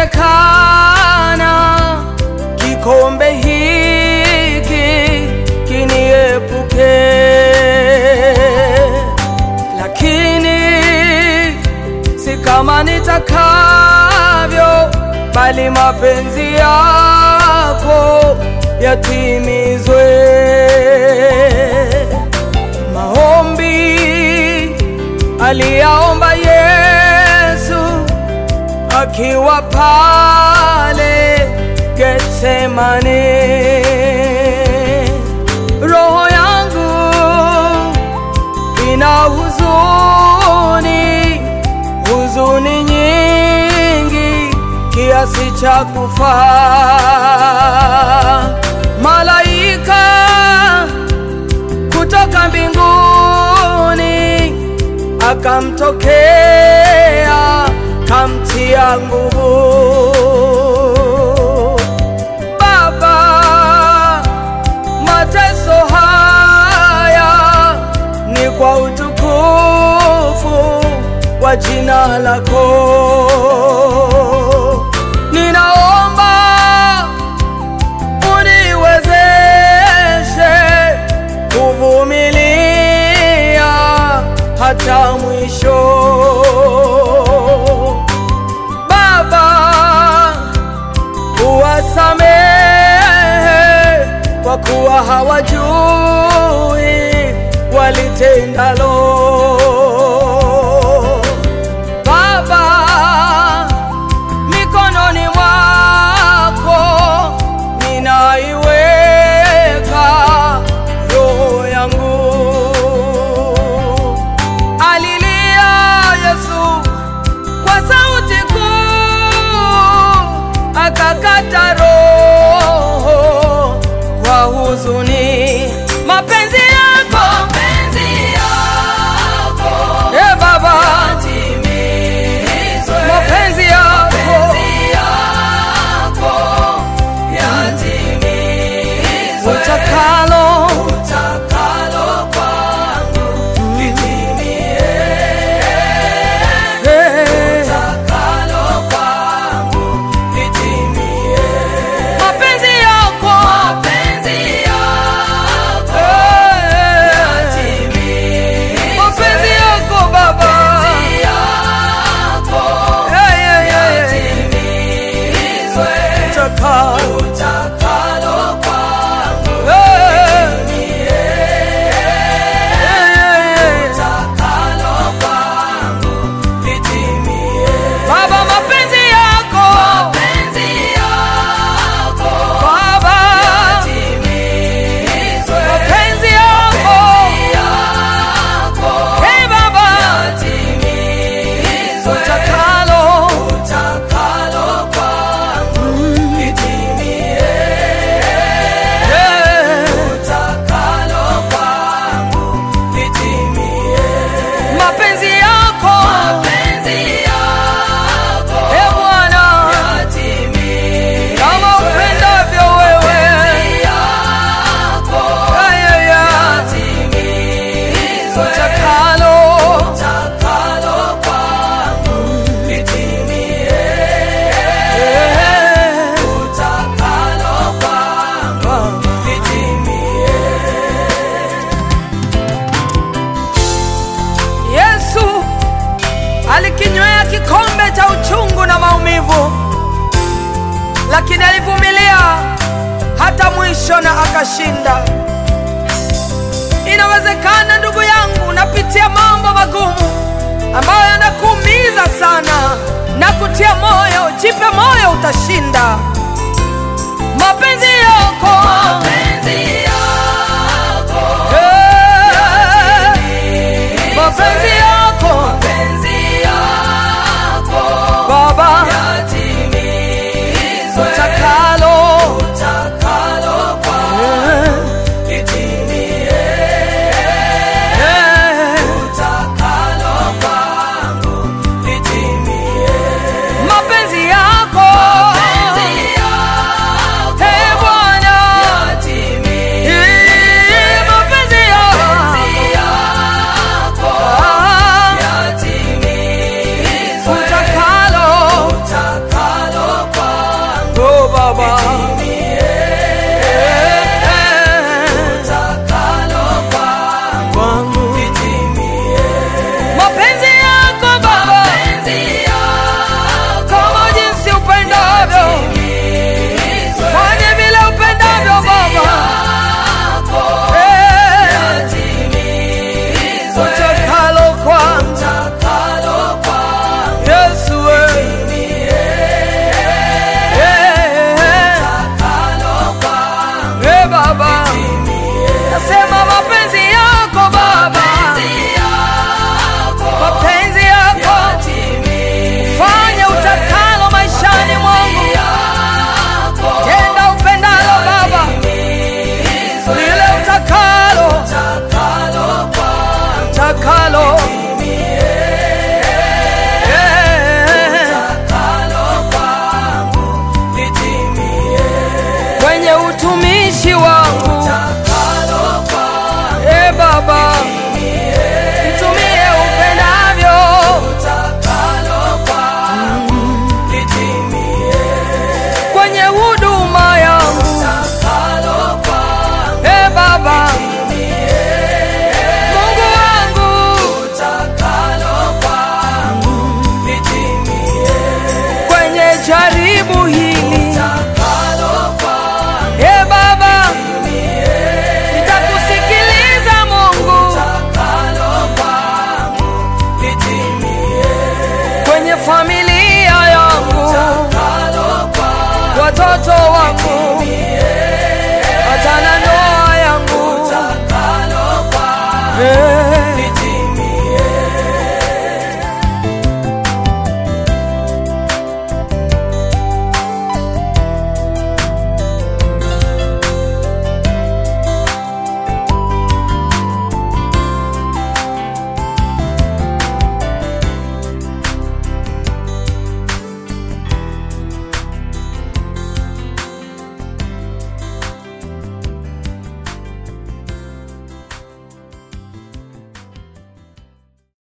Ingewezekana kikombe hiki kiniepuke, lakini si kama nitakavyo, bali mapenzi yako yatimizwe. Maombi aliyaomba Yesu akiwa pale Getsemane. Roho yangu ina huzuni, huzuni nyingi kiasi cha kufa. Malaika kutoka mbinguni akamtokea kamtia nguvu. Baba, mateso haya ni kwa utukufu wa jina lako. Ninaomba uniwezeshe kuvumilia hata mwisho. Baba, uwasamehe kwa kuwa hawajui walitendalo. Baba, mikononi mwako ninaiweka roho yangu. Alilia Yesu kwa sauti kuu, akakata roho kwa huzuni. Mapenzi yako e Baba, mapenzi yako utakalo Eh, mapenzi yako Eh, mapenzi yako Baba Eh, eh, eh, utakalo Baba, mapenzi yako Baba, mapenzi yako Hey Baba, utakalo Eh, mapenzi yako Eh Bwana, kama upendavyo wewe Ay, ay, ay. utakalo Eh, Yesu alikinywea kikombe cha uchungu na maumivu, lakini alivumilia hata mwisho na akashinda. Inawezekana ndugu yangu, unapitia mambo magumu ambayo yanakuumiza sana na kutia moyo. Jipe moyo, utashinda. Mapenzi yako Eh, mapenzi